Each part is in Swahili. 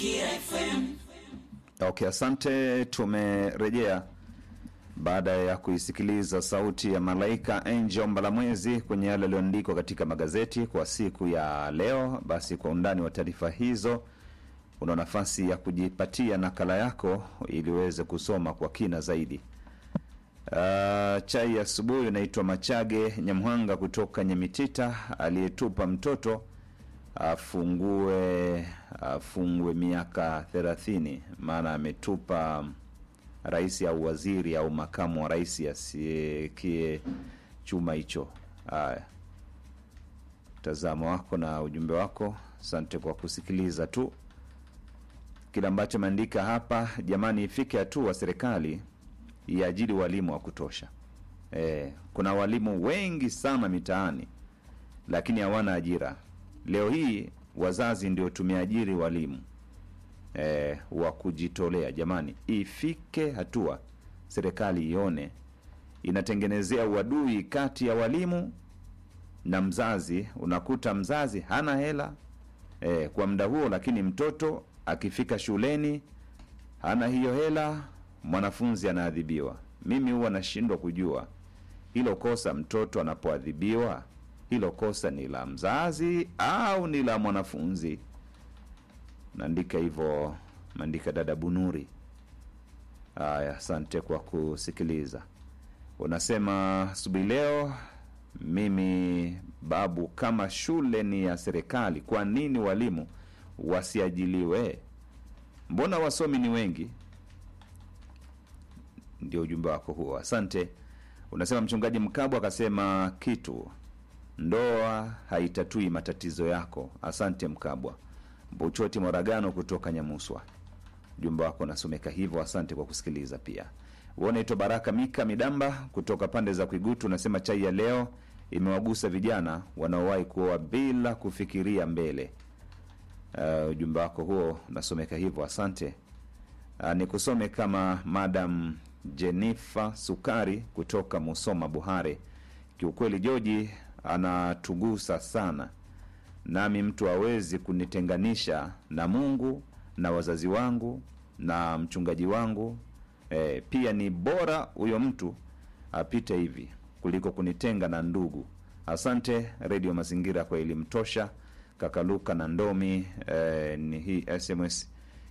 Mazingira FM. Okay, asante. Tumerejea baada ya kuisikiliza sauti ya malaika Angel Mbalamwezi kwenye yale yaliyoandikwa katika magazeti kwa siku ya leo. Basi kwa undani wa taarifa hizo, una nafasi ya kujipatia nakala yako ili uweze kusoma kwa kina zaidi. Uh, chai ya asubuhi inaitwa Machage Nyamhanga kutoka Nyamitita, aliyetupa mtoto afungue afungwe miaka thelathini, maana ametupa rais au waziri au makamu wa rais asiekie chuma hicho. Haya, mtazamo wako na ujumbe wako, asante kwa kusikiliza tu kile ambacho ameandika hapa. Jamani, ifike hatua serikali iajiri walimu wa kutosha. E, kuna walimu wengi sana mitaani lakini hawana ajira. Leo hii wazazi ndio tumeajiri walimu e, wa kujitolea. Jamani, ifike hatua serikali ione inatengenezea uadui kati ya walimu na mzazi. Unakuta mzazi hana hela e, kwa muda huo, lakini mtoto akifika shuleni hana hiyo hela, mwanafunzi anaadhibiwa. Mimi huwa nashindwa kujua hilo kosa, mtoto anapoadhibiwa hilo kosa ni la mzazi au ni la mwanafunzi? Naandika hivyo, maandika dada Bunuri. Haya, asante kwa kusikiliza. Unasema asubuhi leo, mimi babu, kama shule ni ya serikali, kwa nini walimu wasiajiliwe? Mbona wasomi ni wengi? Ndio ujumbe wako huo, asante. Unasema mchungaji Mkabwa akasema kitu ndoa haitatui matatizo yako. Asante Mkabwa. Mbuchoti Moragano kutoka Nyamuswa, ujumbe wako unasomeka hivyo. Asante kwa kusikiliza pia. Unaitwa Baraka Mika Midamba kutoka pande za Kwigutu, unasema chai ya leo imewagusa vijana wanaowahi kuoa bila kufikiria mbele. Uh, ujumbe wako huo unasomeka hivyo, asante. Uh, nikusome kama Madam Jenifa Sukari kutoka Musoma Buhare. Kiukweli Joji anatugusa sana, nami mtu hawezi kunitenganisha na Mungu na wazazi wangu na mchungaji wangu. E, pia ni bora huyo mtu apite hivi kuliko kunitenga na ndugu. Asante Redio Mazingira kwa elimu tosha. Kakaluka na Ndomi. E, ni hii SMS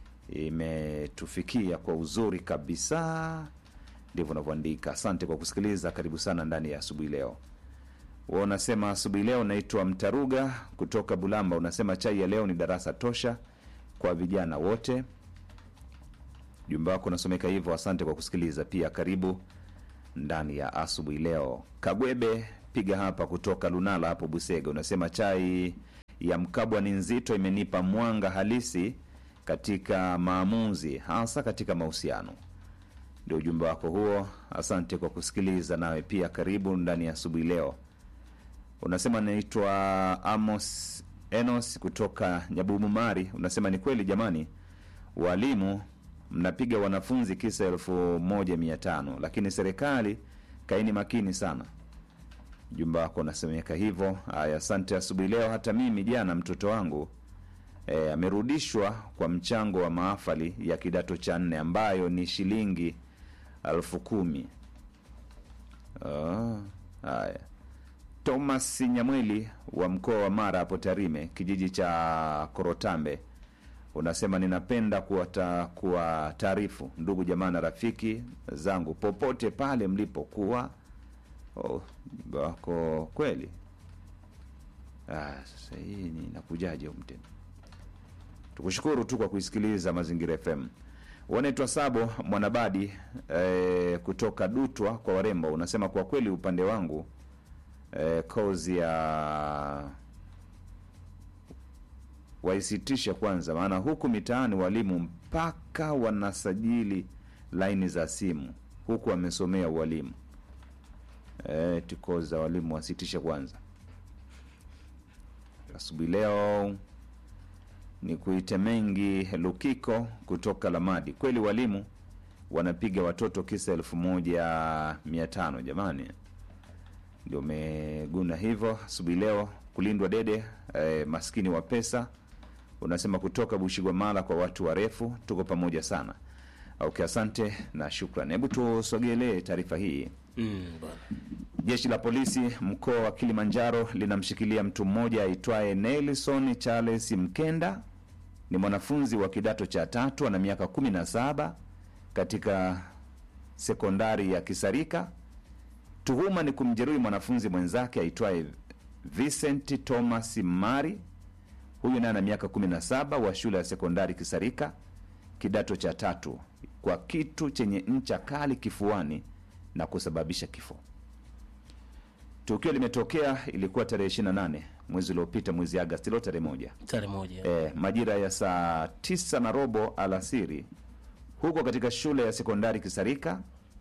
imetufikia kwa uzuri kabisa, ndivyo unavyoandika. Asante kwa kusikiliza, karibu sana ndani ya asubuhi leo unasema asubuhi leo naitwa Mtaruga kutoka Bulamba. Unasema chai ya leo ni darasa tosha kwa vijana wote. Jumba wako unasomeka hivyo, asante kwa kusikiliza pia. Karibu ndani ya asubuhi leo. Kagwebe piga hapa kutoka Lunala hapo Busega, unasema chai ya Mkabwa ni nzito, imenipa mwanga halisi katika maamuzi, hasa katika mahusiano. Ndio ujumbe wako huo, asante kwa kusikiliza. Nawe pia karibu ndani ya asubuhi leo unasema naitwa Amos Enos kutoka Nyabumumari. Unasema ni kweli jamani, walimu mnapiga wanafunzi kisa elfu moja mia tano lakini serikali kaini makini sana. Jumba wako unasemeka hivyo. Haya, asante asubuhi leo. Hata mimi jana mtoto wangu e, amerudishwa kwa mchango wa maafali ya kidato cha nne ambayo ni shilingi elfu kumi. Oh, haya Thomas Nyamweli wa mkoa wa Mara hapo Tarime, kijiji cha Korotambe, unasema ninapenda kuwata kuwa taarifu ndugu jamaa na rafiki zangu popote pale mlipokuwa. Oh, wako kweli. Ah, sasa hii ni nakujaje umtena. Tukushukuru tu kwa kuisikiliza Mazingira FM. Wanaitwa Sabo Mwanabadi eh, kutoka Dutwa kwa Warembo, unasema kwa kweli upande wangu eh, kozi ya waisitishe kwanza, maana huku mitaani walimu mpaka wanasajili laini za simu huku wamesomea ualimu. Eh, kozi za walimu wasitishe kwanza. Asubuhi leo ni kuite mengi Lukiko kutoka Lamadi. Kweli walimu wanapiga watoto kisa elfu moja mia tano jamani ndio umeguna hivyo asubuhi leo kulindwa dede eh, maskini wa pesa unasema kutoka Bushigwamala kwa watu warefu, tuko pamoja sana. Okay, asante na shukran. Hebu tusogelee taarifa hii. Mm, bwana. Jeshi la polisi mkoa wa Kilimanjaro linamshikilia mtu mmoja aitwaye Nelson Charles Mkenda. Ni mwanafunzi wa kidato cha tatu, ana miaka 17 katika sekondari ya Kisarika. Tuhuma ni kumjeruhi mwanafunzi mwenzake aitwaye Vincent Thomas Mari. Huyu naye ana miaka 17 wa shule ya sekondari Kisarika, kidato cha tatu, kwa kitu chenye ncha kali kifuani na kusababisha kifo. Tukio limetokea ilikuwa tarehe 28 mwezi uliopita, mwezi Agasti, leo tarehe moja Tarehe moja. e, majira ya saa tisa na robo alasiri huko katika shule ya sekondari Kisarika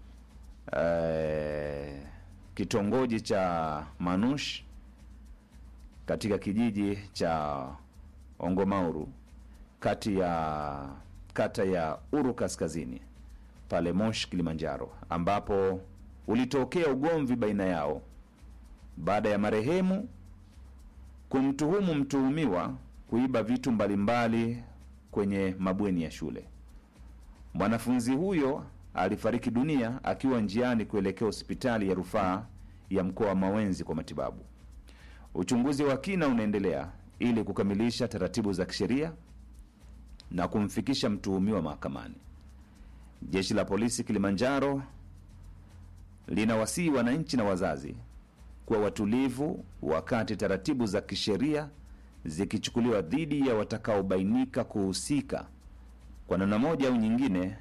e, kitongoji cha Manush katika kijiji cha Ongomauru kati ya kata ya Uru Kaskazini pale Moshi, Kilimanjaro, ambapo ulitokea ugomvi baina yao baada ya marehemu kumtuhumu mtuhumiwa kuiba vitu mbalimbali kwenye mabweni ya shule. Mwanafunzi huyo alifariki dunia akiwa njiani kuelekea hospitali ya rufaa ya mkoa wa Mawenzi kwa matibabu. Uchunguzi wa kina unaendelea ili kukamilisha taratibu za kisheria na kumfikisha mtuhumiwa mahakamani. Jeshi la polisi Kilimanjaro linawasihi wananchi na wazazi kuwa watulivu wakati taratibu za kisheria zikichukuliwa dhidi ya watakaobainika kuhusika kwa namna moja au nyingine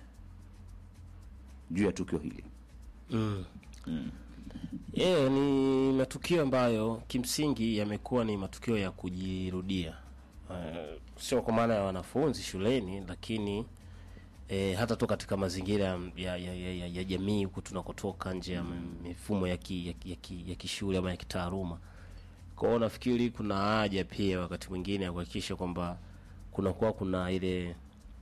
juu ya tukio hili. Mm. Yeah, ni matukio ambayo kimsingi yamekuwa ni matukio ya kujirudia. Uh, sio kwa maana ya wanafunzi shuleni, lakini eh, hata tu katika mazingira ya, ya, ya, ya, ya jamii huku tunakotoka nje ya mifumo ya ki, ya, ki- ya, ki, ya kishule ama ya kitaaluma. Kwa hiyo nafikiri kuna haja pia wakati mwingine ya kuhakikisha kwamba kunakuwa kuna ile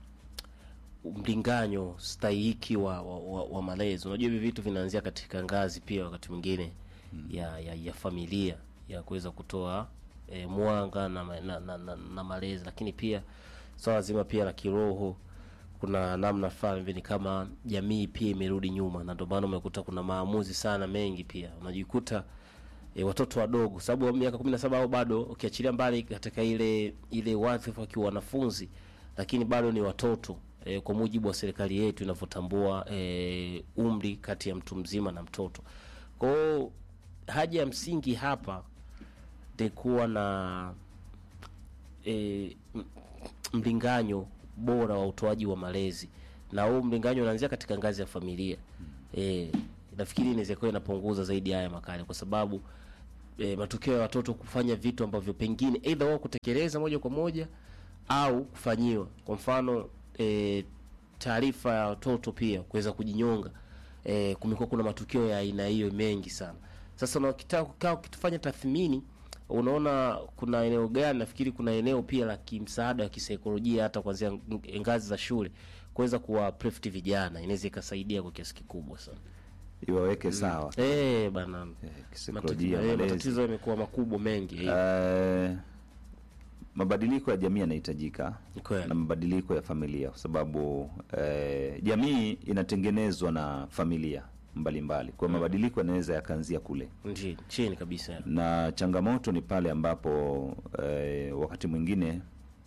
mlinganyo stahiki wa, wa, wa, wa malezi. Unajua hivi vitu vinaanzia katika ngazi pia wakati mwingine ya, ya, ya familia ya kuweza kutoa e, mwanga na, ma- na, na, na, na malezi, lakini pia swala zima pia la kiroho kuna namna fulani hivi ni kama jamii pia imerudi nyuma, na ndio maana umekuta kuna maamuzi sana mengi pia unajikuta e, watoto wadogo sababu wa miaka 17 au bado ukiachilia mbali katika ile ile wadhifa wakiwa wanafunzi, lakini bado ni watoto e, kwa mujibu wa serikali yetu inavyotambua e, umri kati ya mtu mzima na mtoto. Kwa hiyo haja ya msingi hapa ni kuwa na e, m- mlinganyo bora wa utoaji wa malezi, na huu mlinganyo unaanzia katika ngazi ya familia. E, nafikiri inaweza kuwa inapunguza zaidi haya makali, kwa sababu e, matukio ya watoto kufanya vitu ambavyo pengine aidha wao kutekeleza moja kwa moja au kufanyiwa. Kwa mfano e, taarifa ya watoto pia kuweza kujinyonga. E, kumekuwa kuna matukio ya aina hiyo mengi sana. Sasa unakitaka kukaa ukitufanya tathmini, unaona kuna eneo gani? Nafikiri kuna eneo pia la kimsaada wa kisaikolojia, hata kuanzia ng- ngazi za shule kuweza kuwa prefti vijana, inaweza ikasaidia kwa kiasi kikubwa sana. Iwaweke sawa Eh bana, eh, matatizo kisaikolojia, eh, malezi. matatizo yamekuwa makubwa mengi. eh. Eh, mabadiliko ya jamii yanahitajika Ni kweli. na mabadiliko ya familia kwa sababu eh, jamii inatengenezwa na familia mbalimbali kwa hiyo mabadiliko yanaweza yakaanzia kule Nji- chini kabisa. na changamoto ni pale ambapo eh, wakati mwingine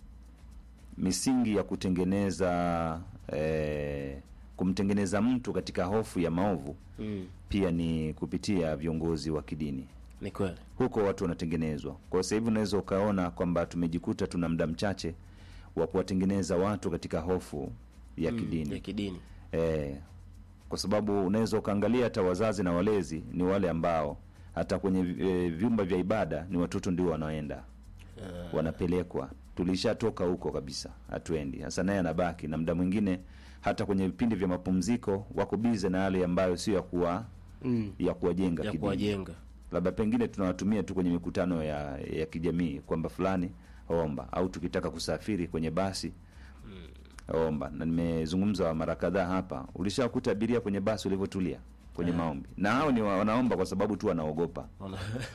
misingi ya kutengeneza eh, kumtengeneza mtu katika hofu ya maovu Mm, pia ni kupitia viongozi wa kidini ni kweli. huko watu wanatengenezwa. Kwa hiyo sasa hivi unaweza ukaona kwamba tumejikuta tuna muda mchache wa kuwatengeneza watu katika hofu ya kidini ya kidini. eh, kwa sababu unaweza ukaangalia hata wazazi na walezi ni wale ambao hata kwenye e, vyumba vya ibada ni watoto ndio wanaenda wanapelekwa. Tulishatoka huko kabisa, hatuendi sasa, naye anabaki na muda mwingine hata kwenye vipindi vya mapumziko wako bize na yale ambayo sio ya kuwa Mm, ya kuwajenga ya kidini kuwajenga. labda pengine tunawatumia tu kwenye mikutano ya ya kijamii kwamba fulani omba, au tukitaka kusafiri kwenye basi omba. Na nimezungumza mara kadhaa hapa, ulishakuta abiria kwenye basi ulivyotulia kwenye maombi, na hao ni wa- wanaomba kwa sababu tu wanaogopa Wana-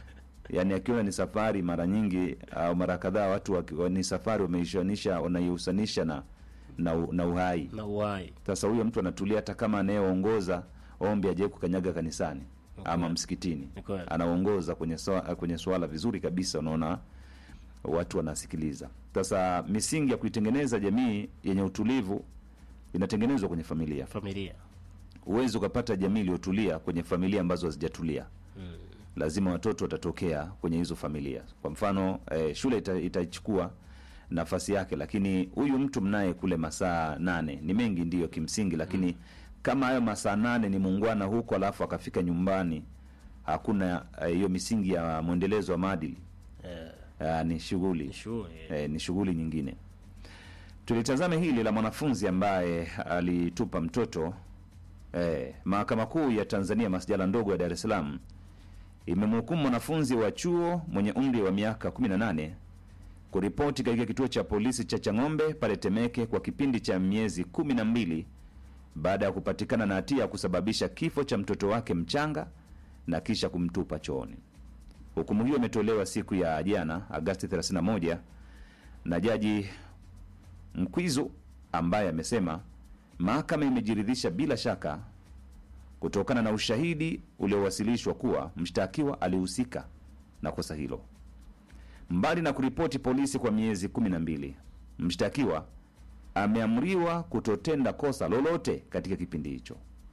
yaani akiona ni safari mara nyingi au mara kadhaa watu waki- ni safari wameishanisha wanaihusanisha na, na, u- na uhai na uhai sasa huyo mtu anatulia hata kama anayeongoza ombi ajae kukanyaga kanisani ama kweli. msikitini Ni kweli. anaongoza kwenye swala, kwenye swala vizuri kabisa unaona watu wanasikiliza sasa misingi ya kuitengeneza jamii yenye utulivu inatengenezwa kwenye familia familia huwezi ukapata jamii iliyotulia kwenye familia ambazo hazijatulia lazima watoto watatokea kwenye hizo familia kwa mfano eh, shule ita, itachukua nafasi yake lakini huyu mtu mnaye kule masaa nane ni mengi ndiyo kimsingi lakini kama hayo masaa nane ni muungwana huko alafu akafika nyumbani hakuna eh, hiyo misingi ya mwendelezo wa maadili eh, eh, ni shughuli ni shughuli eh, ni shughuli nyingine tulitazame hili la mwanafunzi ambaye alitupa mtoto eh, mahakama kuu ya tanzania masjala ndogo ya dar es salaam imemhukumu mwanafunzi wa chuo mwenye umri wa miaka 18 kuripoti katika kituo cha polisi cha chang'ombe pale temeke kwa kipindi cha miezi kumi na mbili baada ya kupatikana na hatia ya kusababisha kifo cha mtoto wake mchanga na kisha kumtupa chooni hukumu hiyo imetolewa siku ya jana agasti 31 na jaji mkwizu ambaye amesema mahakama imejiridhisha bila shaka kutokana na ushahidi uliowasilishwa kuwa mshtakiwa alihusika na kosa hilo mbali na kuripoti polisi kwa miezi kumi na mbili mshtakiwa ameamriwa kutotenda kosa lolote katika kipindi hicho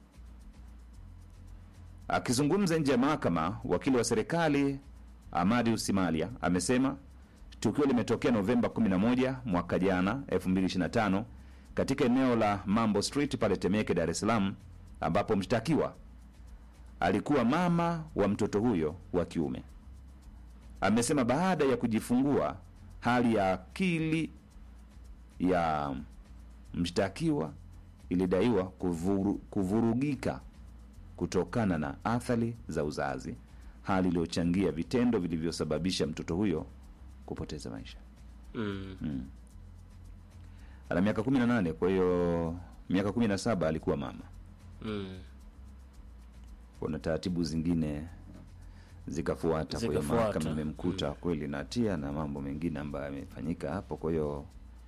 akizungumza nje ya mahakama wakili wa serikali amadi usimalia amesema tukio limetokea novemba 11 mwaka jana 2025 katika eneo la mambo street pale temeke dar es salaam ambapo mshtakiwa alikuwa mama wa mtoto huyo wa kiume amesema baada ya kujifungua hali ya akili ya mshtakiwa ilidaiwa kuvuru, kuvurugika kutokana na athari za uzazi hali iliyochangia vitendo vilivyosababisha mtoto huyo kupoteza maisha mm. ana miaka 18 kwa hiyo miaka 17 alikuwa mama Mm. kuna taratibu zingine zikafuata kwa hiyo Zikafuata. mahakama imemkuta kweli na hatia na mambo mengine ambayo yamefanyika hapo kwa hiyo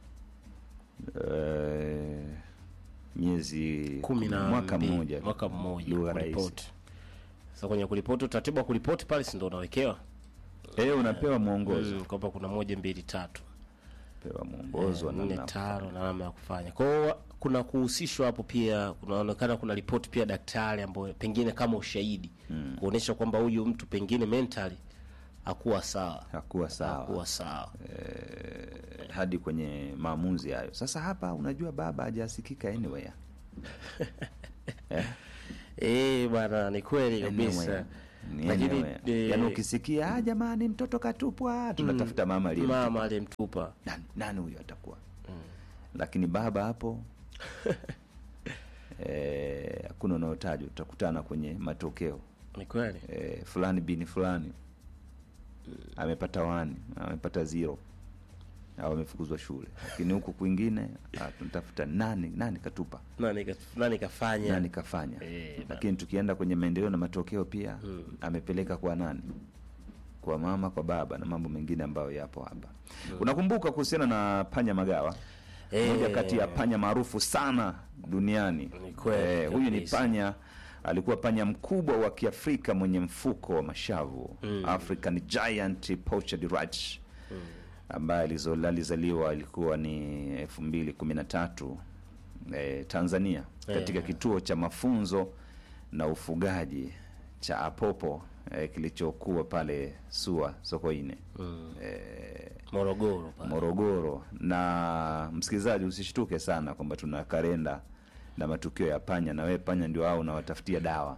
eh, miezi kumi na mwaka mbili. mmoja mwaka mmoja lugha rahisi kuripoti sasa kwenye kuripoti utaratibu wa kuripoti pale si ndo unawekewa eh unapewa mwongozo mm, kwamba kuna moja mbili tatu pewa mwongozo wa nne namna tano na namna ya kufanya kwao kuna kuhusishwa hapo pia kunaonekana kuna ripoti pia daktari ambayo pengine kama ushahidi mm. kuonyesha kwamba huyu mtu pengine mentally hakuwa sawa hakuwa sawa hakuwa sawa eh, hadi kwenye maamuzi hayo sasa hapa unajua baba hajasikika anyway eh? eh bwana ni kweli kabisa Anyway. Ni lakini anyway. eh, yaani ukisikia "Ah, jamani mtoto katupwa tunatafuta mama aliye mama aliyemtupa nani, nani huyo atakuwa lakini baba hapo eh, hakuna unaotajwa utakutana kwenye matokeo ni kweli eh, fulani bini fulani amepata wani amepata zero au amefukuzwa shule lakini huku kwingine ah, tunatafuta nani nani katupa nani ka- nani kafanya nani kafanya Eh, bana. lakini tukienda kwenye maendeleo na matokeo pia amepeleka kwa nani kwa mama kwa baba na mambo mengine ambayo yapo hapa unakumbuka kuhusiana na panya magawa Eh. moja kati ya panya maarufu sana duniani Ni kweli huyu ni kabisa. panya alikuwa panya mkubwa wa kiafrika mwenye mfuko wa mashavu african giant poached rat ambaye alizo- alizaliwa ilikuwa ni elfu mbili kumi na tatu eh, tanzania katika Eh. kituo cha mafunzo na ufugaji cha apopo eh, kilichokuwa pale sua sokoine eh, morogoro pale. morogoro na msikilizaji usishtuke sana kwamba tuna kalenda na matukio ya panya na wewe panya ndio hao unawatafutia dawa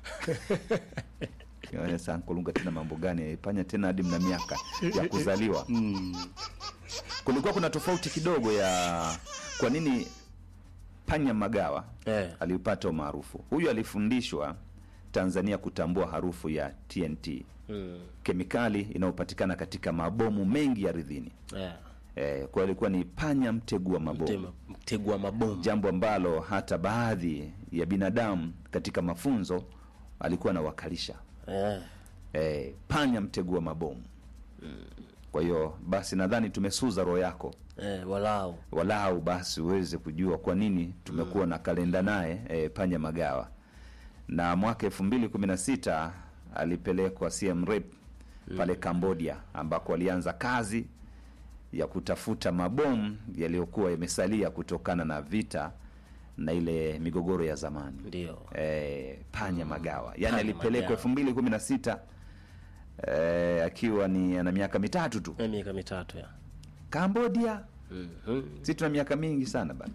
Yaani sasa kulunga tena mambo gani panya tena hadi mna miaka ya kuzaliwa kulikuwa kuna tofauti kidogo ya kwa nini panya magawa eh. alipata umaarufu huyu alifundishwa tanzania kutambua harufu ya tnt mm. kemikali inayopatikana katika mabomu mengi ya ardhini eh. eh, kwa alikuwa ni panya mtegua mabomu Mtema- mtegua mabomu jambo ambalo hata baadhi ya binadamu katika mafunzo alikuwa anawakalisha eh. eh, panya mtegua mabomu kwa hiyo basi nadhani tumesuza roho yako eh, walau walau basi uweze kujua kwa nini tumekuwa na kalenda naye e, panya magawa na mwaka elfu mbili kumi na sita alipelekwa Siem Reap pale Cambodia ambako alianza kazi ya kutafuta mabomu yaliyokuwa yamesalia kutokana na vita na ile migogoro ya zamani ndio e, panya magawa yani Panya alipelekwa Magawa. elfu mbili kumi na sita e, akiwa ni ana miaka mitatu tu Eh, miaka mitatu ya Cambodia Mhm. si tuna miaka mingi sana bana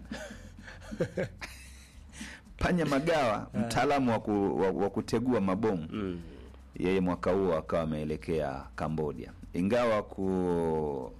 panya magawa mtaalamu wa, ku, wa, wa kutegua mabomu Mm. yeye mwaka huo akawa ameelekea cambodia ingawa ku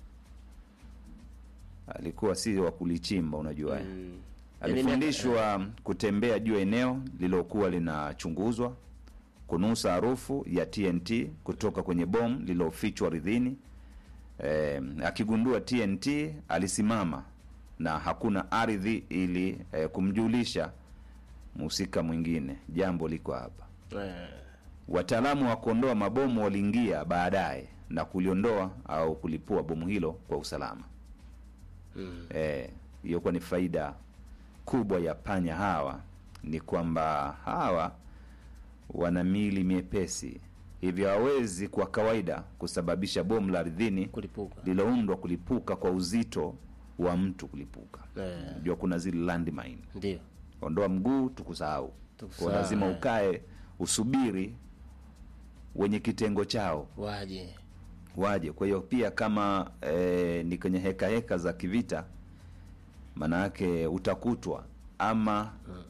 alikuwa si wa kulichimba unajua eh. Mm. alifundishwa kutembea juu ya eneo lililokuwa linachunguzwa kunusa harufu ya tnt kutoka kwenye bomu lililofichwa ardhini eh, akigundua tnt alisimama na hakuna ardhi ili eh, kumjulisha mhusika mwingine jambo liko hapa Eh, wataalamu wa kuondoa mabomu waliingia baadaye na kuliondoa au kulipua bomu hilo kwa usalama mm. Eh, hiyo kuwa ni faida kubwa ya panya hawa ni kwamba hawa wana mili miepesi hivyo hawezi kwa kawaida kusababisha bomu la ardhini kulipuka lililoundwa kulipuka kwa uzito wa mtu kulipuka Eh. jua kuna zile landmine ndio ondoa mguu tukusahau Tukusahau, kwa lazima eh. ukae usubiri wenye kitengo chao waje waje kwa hiyo pia kama e, ni kwenye heka heka za kivita maanayake utakutwa ama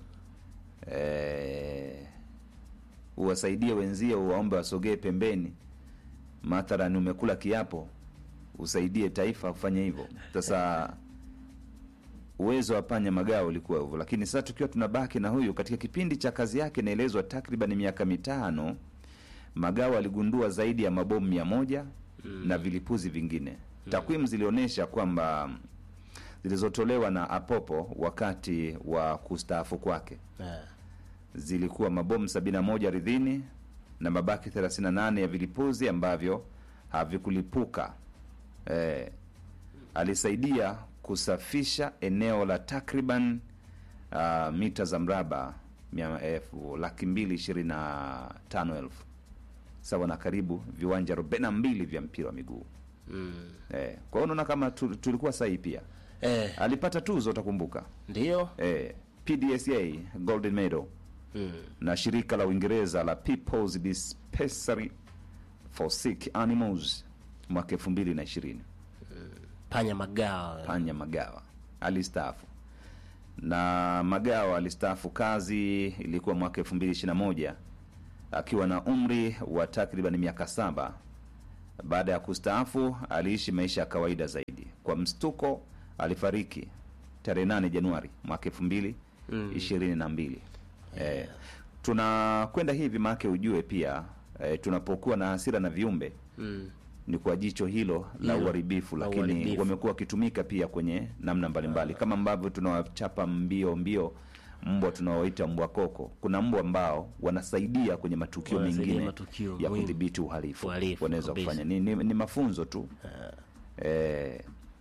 e, uwasaidie wenzie uwaombe wasogee pembeni mathalan umekula kiapo usaidie taifa kufanya hivyo sasa uwezo wa panya magao ulikuwa hivyo lakini sasa tukiwa tunabaki na huyu katika kipindi cha kazi yake inaelezwa takriban miaka mitano magao aligundua zaidi ya mabomu mia moja mm. na vilipuzi vingine mm. takwimu zilionyesha kwamba zilizotolewa na apopo wakati wa kustaafu kwake Eh, zilikuwa mabomu 71 ardhini na mabaki 38 ya vilipuzi ambavyo havikulipuka eh, alisaidia kusafisha eneo la takriban uh, mita za mraba mia- elfu laki mbili ishirini na tano elfu sawa na karibu viwanja arobaini na mbili vya mpira wa miguu mm. eh, kwa hiyo unaona kama tu, tulikuwa sahihi pia eh, alipata tuzo utakumbuka ndio eh, pdsa golden medal mm. na shirika la uingereza la peoples dispensary for sick animals mwaka elfu mbili na ishirini panya magawa panya magawa alistaafu na magawa alistaafu kazi ilikuwa mwaka elfu mbili ishiri na moja akiwa na umri wa takriban miaka saba baada ya kustaafu aliishi maisha ya kawaida zaidi kwa mstuko alifariki tarehe 8 januari mwaka elfu mbili ishirini na mbili eh, tunakwenda hivi maake ujue pia eh, tunapokuwa na hasira na viumbe mm. ni kwa jicho hilo la Hilo, uharibifu la lakini uharibifu. wamekuwa wakitumika pia kwenye namna mbalimbali kama ambavyo tunawachapa mbio mbio mbwa tunaoita mbwa koko kuna mbwa ambao wanasaidia kwenye matukio Wanasaidia mengine matukio ya muhimu. kudhibiti uhalifu Uhalifu, wanaweza kabisa. kufanya ni, ni, ni mafunzo tu eh,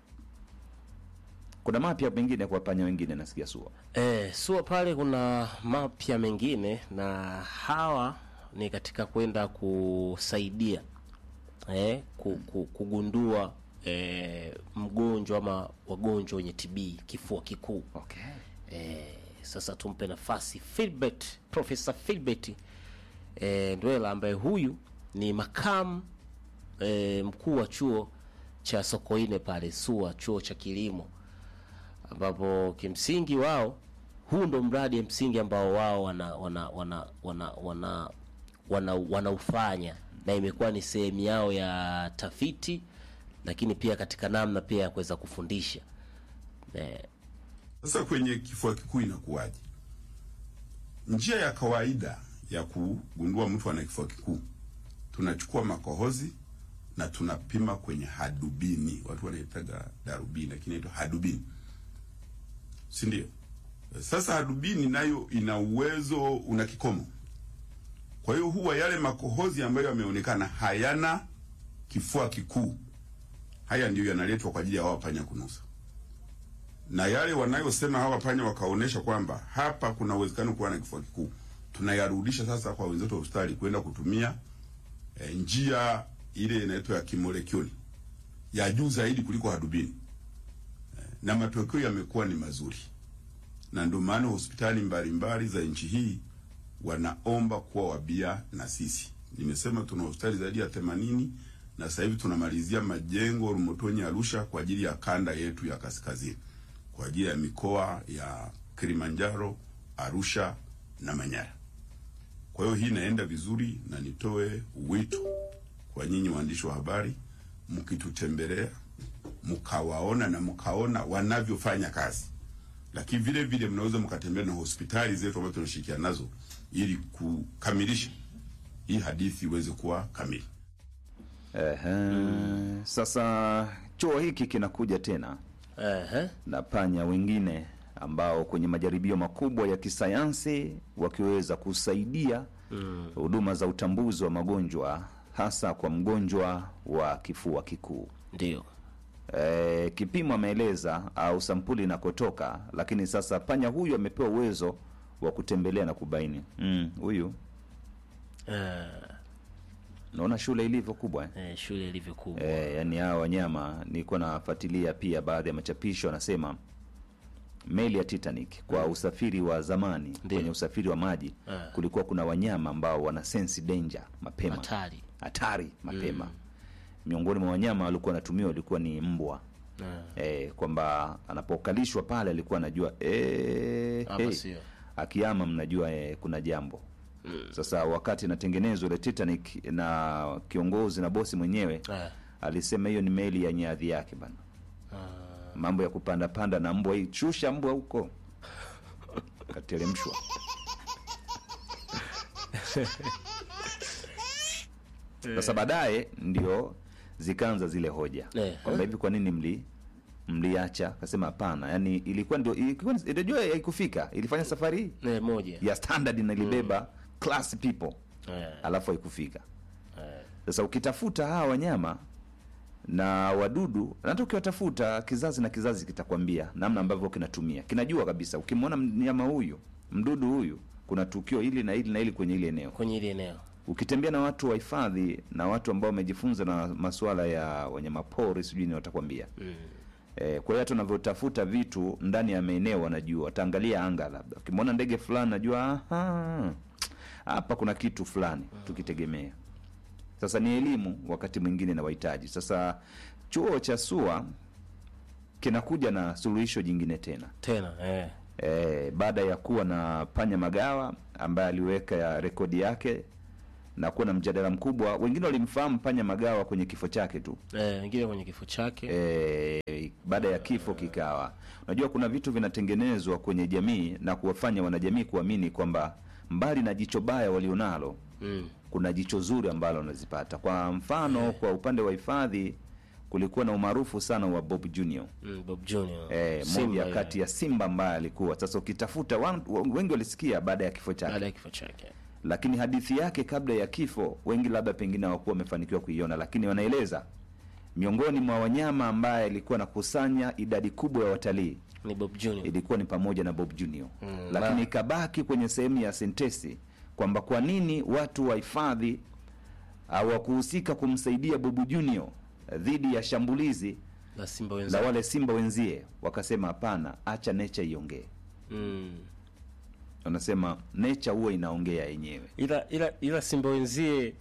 kuna mapya mengine kwa panya wengine nasikia sua Eh, sua pale kuna mapya mengine na hawa ni katika kwenda kusaidia eh, ku, ku, kugundua eh, mgonjwa ama wagonjwa wenye TB kifua kikuu. okay. Eh, sasa tumpe nafasi Philbert, Profesa Philbert eh, Ndwela ambaye huyu ni makamu eh, mkuu wa chuo cha Sokoine pale SUA, chuo cha kilimo ambapo kimsingi wao huu ndo mradi msingi ambao wao wana wana wana wana wana wana wanaufanya na imekuwa ni sehemu yao ya tafiti, lakini pia katika namna pia ya kuweza kufundisha eh, Sasa kwenye kifua kikuu inakuwaje? Njia ya kawaida ya kugundua mtu ana kifua kikuu, tunachukua makohozi na tunapima kwenye hadubini. Watu wanaitaga darubini, lakini inaitwa hadubini, si ndio? Sasa hadubini nayo ina uwezo, una kikomo. Kwa hiyo huwa yale makohozi ambayo yameonekana hayana kifua kikuu, haya ndiyo yanaletwa kwa ajili ya hawa panya kunusa, na yale wanayosema hawa panya wakaonesha kwamba hapa kuna uwezekano kuwa na kifua kikuu, tunayarudisha sasa kwa wenzetu wa hospitali kwenda kutumia e, njia ile inaitwa ya kimolekuli ya juu zaidi kuliko hadubini e, na matokeo yamekuwa ni mazuri, na ndio maana hospitali mbalimbali za nchi hii wanaomba kuwa wabia na sisi. Nimesema tuna hospitali zaidi ya themanini na sasa hivi tunamalizia majengo Rumotonyi, Arusha kwa ajili ya kanda yetu ya kaskazini, kwa ajili ya mikoa ya Kilimanjaro, Arusha na Manyara. Kwa hiyo hii inaenda vizuri, na nitoe wito kwa nyinyi waandishi wa habari, mkitutembelea mkawaona na mkaona wanavyofanya kazi, lakini vile vile mnaweza mkatembea na hospitali zetu ambazo tunashirikiana nazo ili kukamilisha hii hadithi iweze kuwa kamili. Ehe. Sasa chuo hiki kinakuja tena Ehe. na panya wengine ambao kwenye majaribio makubwa ya kisayansi wakiweza kusaidia huduma za utambuzi wa magonjwa hasa kwa mgonjwa wa kifua kikuu. Ndio. E, kipimo ameeleza au sampuli inakotoka, lakini sasa panya huyu amepewa uwezo wa kutembelea na kubaini Mm, huyu Eh, naona shule ilivyo kubwa eh? eh, shule ilivyo kubwa. E, yani hawa wanyama nilikuwa nafuatilia pia baadhi ya machapisho anasema meli ya Titanic kwa usafiri wa zamani Ndiyo. kwenye usafiri wa maji Eh. kulikuwa kuna wanyama ambao wana sense danger mapema Hatari. hatari mapema miongoni mwa wanyama walikuwa wanatumiwa walikuwa ni mbwa Eh, e, kwamba anapokalishwa pale alikuwa anajua e, Hapa hey, sio. akiama mnajua e, kuna jambo sasa wakati inatengenezwa ile Titanic na kiongozi na bosi mwenyewe Eh. alisema hiyo ni meli ya nyadhi yake bana mambo ya kupanda panda na mbwa hii shusha mbwa huko kateremshwa sasa baadaye ndio zikaanza zile hoja Eh. kwamba hivi kwa nini mli mliacha akasema hapana yani ilikuwa ndio ilikuwa ndio haikufika ilifanya safari hii Eh, moja. ya standard na ilibeba class people Eh, alafu haikufika eh, sasa ukitafuta hawa wanyama na wadudu na hata ukiwatafuta kizazi na kizazi kitakwambia namna ambavyo kinatumia kinajua kabisa ukimwona mnyama huyu mdudu huyu kuna tukio hili na hili na hili kwenye ile eneo kwenye ile eneo. ukitembea na watu wa hifadhi na watu ambao wamejifunza na masuala ya wanyama pori sijui ni watakwambia Mm. Eh, kwa hiyo hata unavyotafuta vitu ndani ya maeneo wanajua, wataangalia anga, labda ukimwona ndege fulani najua aha, hapa kuna kitu fulani tukitegemea. Sasa ni elimu wakati mwingine na wahitaji. Sasa chuo cha SUA kinakuja na suluhisho jingine tena Tena eh. e, baada ya kuwa na panya magawa ambaye aliweka ya rekodi yake na kuwa na mjadala mkubwa. Wengine walimfahamu panya magawa kwenye kifo chake tu Eh, wengine kwenye kifo chake. e, baada ya kifo kikawa, unajua kuna vitu vinatengenezwa kwenye jamii na kuwafanya wanajamii kuamini kwamba mbali na jicho baya walionalo Mm. kuna jicho zuri ambalo wanazipata. Kwa mfano, kwa upande wa hifadhi kulikuwa na umaarufu sana wa Bob Junior Mm, Bob Junior. e, Simba moja yule. kati ya simba ambaye alikuwa sasa, ukitafuta wan- wengi walisikia baada ya kifo chake baada ya kifo chake. lakini hadithi yake kabla ya kifo wengi labda pengine hawakuwa wamefanikiwa kuiona, lakini wanaeleza miongoni mwa wanyama ambaye alikuwa anakusanya idadi kubwa ya watalii Ni Bob Junior. ilikuwa ni pamoja na Bob Junior Mm, lakini na- ikabaki kwenye sehemu ya sentesi kwamba kwa nini watu wa hifadhi hawakuhusika kumsaidia Bob Junior dhidi ya shambulizi La Simba la wenzake. wale simba wenzie. Wakasema hapana, acha nature iongee. Mm. Wanasema nature huwa inaongea yenyewe. ila ila ila simba wenzie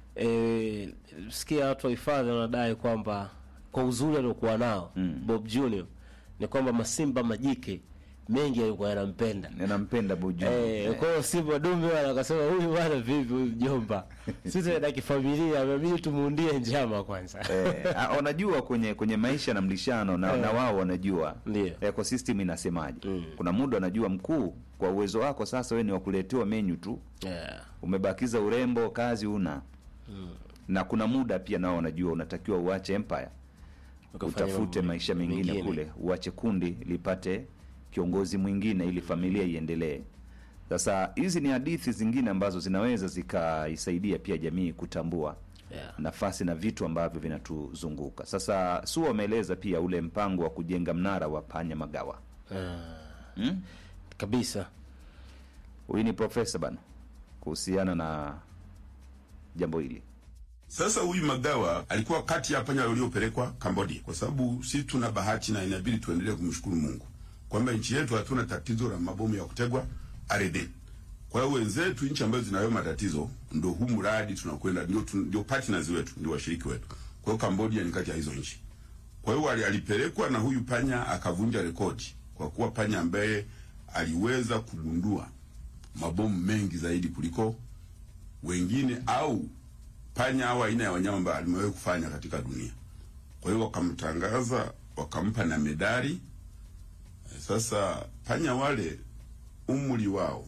eh, sikia watu wa hifadhi wanadai kwamba kwa uzuri aliokuwa nao Mm. Bob Junior ni kwamba masimba majike mengi yalikuwa yanampenda Ninampenda Bob Junior. Eh, kwa hiyo simba dume wala akasema huyu bwana vipi huyu mjomba sisi na kifamilia inabidi tumuundie njama kwanza eh, ah, wanajua kwenye kwenye maisha na mlishano na, Eh. na wao wanajua Ndio. ecosystem inasemaje. Mm. Kuna muda wanajua mkuu, kwa uwezo wako sasa wewe ni wakuletewa menyu tu, yeah. umebakiza urembo, kazi una mm. na kuna muda pia nao wanajua unatakiwa uache empire Ukafanya utafute mambo maisha mengine kule, uache kundi lipate kiongozi mwingine ili familia iendelee. Sasa hizi ni hadithi zingine ambazo zinaweza zikaisaidia pia jamii kutambua yeah. nafasi na vitu ambavyo vinatuzunguka. Sasa su wameeleza pia ule mpango wa kujenga mnara wa panya magawa. Hmm? kabisa Huyu ni profesa bana kuhusiana na jambo hili. Sasa huyu Magawa alikuwa kati ya panya waliopelekwa Cambodia, kwa sababu sisi tuna bahati na inabidi tuendelee kumshukuru Mungu kwamba nchi yetu hatuna tatizo la mabomu ya kutegwa ardhini. Kwa hiyo wenzetu, nchi ambazo zinayo matatizo, ndo huu mradi tunakwenda, ndio tu- ndio partners wetu, ndio washiriki wetu. Kwa hiyo Cambodia ni kati ya hizo nchi. Kwa hiyo ali- alipelekwa na huyu panya akavunja rekodi kwa kuwa panya ambaye aliweza kugundua mabomu mengi zaidi kuliko wengine au panya au aina ya wanyama ambayo alimewahi kufanya katika dunia. Kwa hiyo wakamtangaza, wakampa na medali. Eh, Sasa panya wale umri wao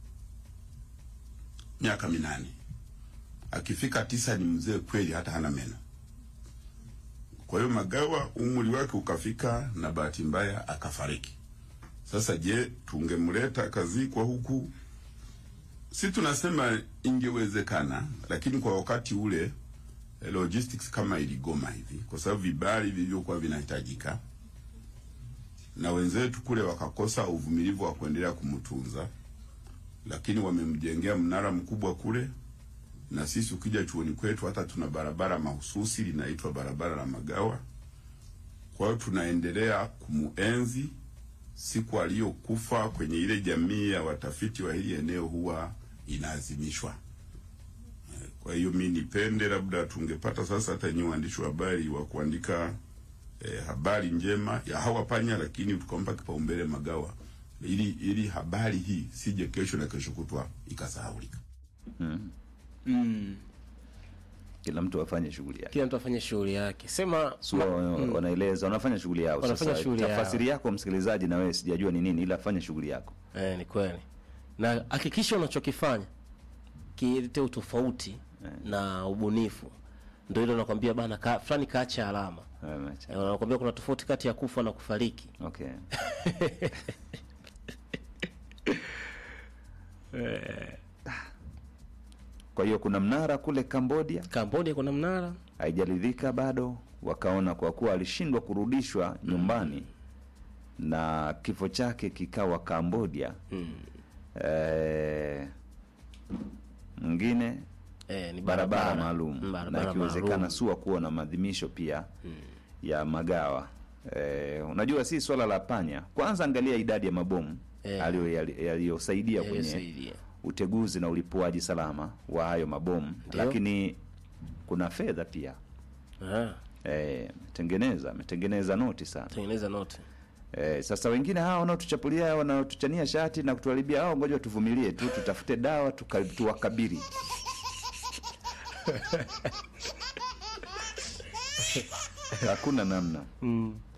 miaka minane, akifika tisa ni mzee kweli, hata hana meno. Kwa hiyo Magawa umri wake ukafika, na bahati mbaya akafariki. Sasa je, tungemleta akazikwa huku si tunasema ingewezekana, lakini kwa wakati ule eh, logistics kama iligoma hivi, kwa sababu vibali vilivyokuwa vinahitajika, na wenzetu kule wakakosa uvumilivu wa kuendelea kumtunza, lakini wamemjengea mnara mkubwa kule, na sisi ukija chuoni kwetu hata tuna barabara mahususi linaitwa barabara la Magawa. Kwa hiyo tunaendelea kumuenzi siku aliyokufa kwenye ile jamii ya watafiti wa hili eneo huwa inaazimishwa. Eh, Kwa hiyo mi nipende labda tungepata sasa hata nyinyi waandishi wa habari wa kuandika eh, habari njema ya hawa panya, lakini tukampa kipaumbele Magawa ili ili habari hii sije kesho na kesho kutwa ikasahaulika. mm. Kila mtu afanye shughuli yake. kila mtu afanye shughuli yake sema Su ma- wanaeleza wanafanya shughuli yao. Wanafanya Sasa shughuli yao. tafasiri yako msikilizaji, na wewe sijajua ni nini, ila fanya shughuli yako. eh, ni kweli na hakikisha unachokifanya kilete utofauti na ubunifu ndio ile nakwambia bana ka, fulani kaacha alama Eh, macha. Eh, wanakwambia kuna tofauti kati ya kufa na kufariki Okay. Kwa hiyo kuna mnara kule Cambodia, Cambodia kuna mnara haijaridhika bado, wakaona kwa kuwa alishindwa kurudishwa nyumbani na kifo chake kikawa Cambodia. Eh, mwingine eh, ni barabara barabara maalum Mm, na barabara ikiwezekana maalum. sua kuwa na maadhimisho pia ya magawa. Eh, unajua si swala la panya. Kwanza angalia idadi ya mabomu Eh. aliyo- yali- yaliyosaidia kwenye Yaliyosaidia. uteguzi na ulipuaji salama wa hayo mabomu, Ndio. lakini kuna fedha pia. Ah, Eh, ametengeneza ametengeneza noti sana. tengeneza note Eh, sasa wengine hawa wanaotuchapulia wanaotuchania shati na kutuharibia hao, ngoja tuvumilie tu, tutafute dawa tuka, tuwakabiri. Hakuna namna. mm.